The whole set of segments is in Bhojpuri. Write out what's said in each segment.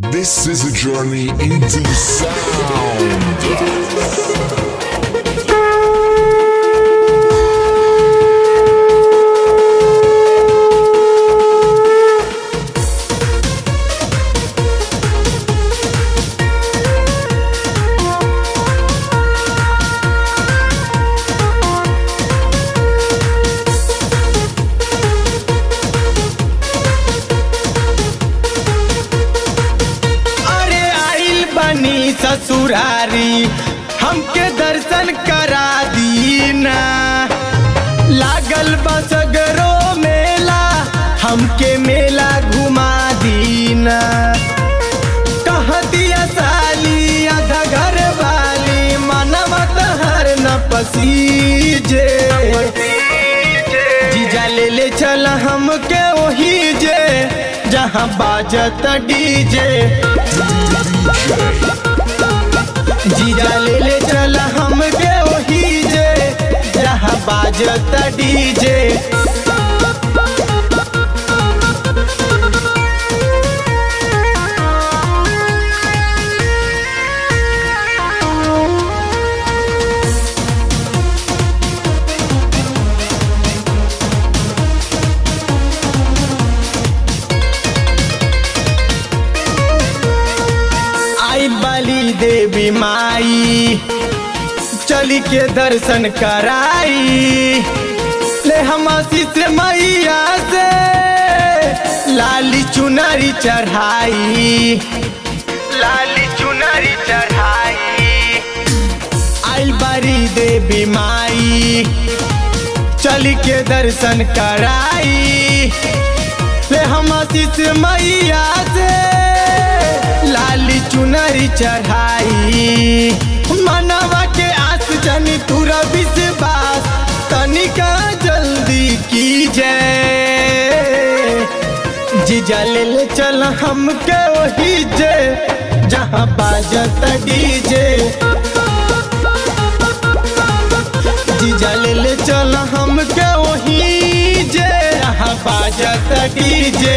This is a journey into sound. अरे आइल बनी ससुरारी हमके दर्शन करा दीना लागल बसगरो मेला हमके मेला घुमा दीना कह दिया साली आधा घर वाली मनवा तहर न पसीजे जीजा ले ले चल हमके वही जे जहाँ बाजत डीजे जीजा ले ले चल हमके वही जे जहाँ बाजत डीजे आई बली देवी माई चली के दर्शन कराई ले हम आशीष मैया से लाली चुनरी चढ़ाई लाली चुनरी चढ़ाई आई बड़ी देवी माई चली के दर्शन कराई ले हम आशीष मैया से लाली चुनरी चढ़ाई मनवा के आस जनी तुरा विश्वास तनिका जल्दी की जय जीजा ले ले चल हमके वही जे जहाँ बाजत डीजे जीजा ले ले चल हमके वही जे जहाँ बाजत डीजे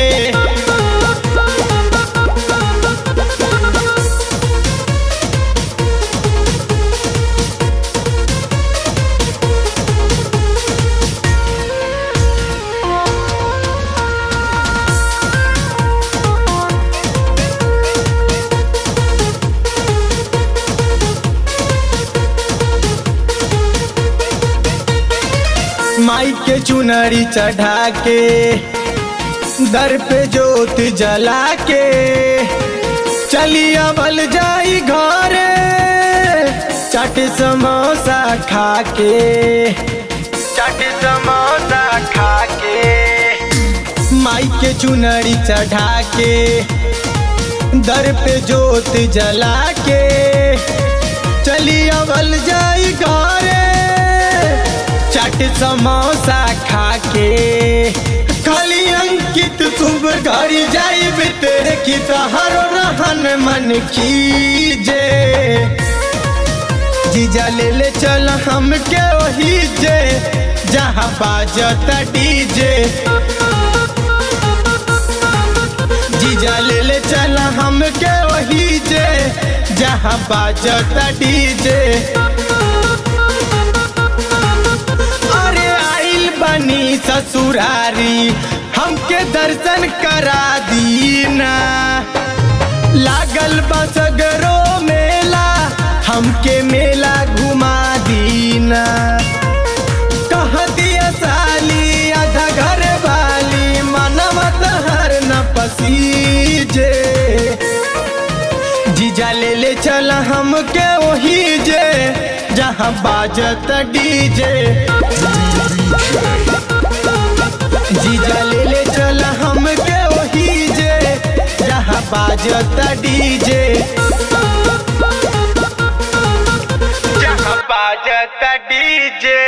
माई के चुनरी चढ़ा के दर पे जोत जला के चली अबल जाई घरे चट समोसा खा के चट समोसा खा के माई के चुनरी चढ़ा के दर पे जोत जला के चली अबल जाई घरे चट समोसा खा के खाली अंकित शुभ घड़ी जाई तेरे की तहारो रहन मन कीजे जीजा ले ले चल हमके वही जे जहाँ बाजत डीजे जीजा ले ले चल हमके वही जे जहाँ बाजत डीजे अरे आइल बनी ससुरारी हमके दर्शन करा दीना लागल बसगरो मेला हमके मेला घुमा दीना कह दिया साली आधा घर वाली मनवा तहर न पसीजे जीजा ले ले चल हमके वही जे जहाँ बाजत डीजे जीजा ले ले चल हमके वही जे जहाँ बाजत डीजे जहाँ बाजत डीजे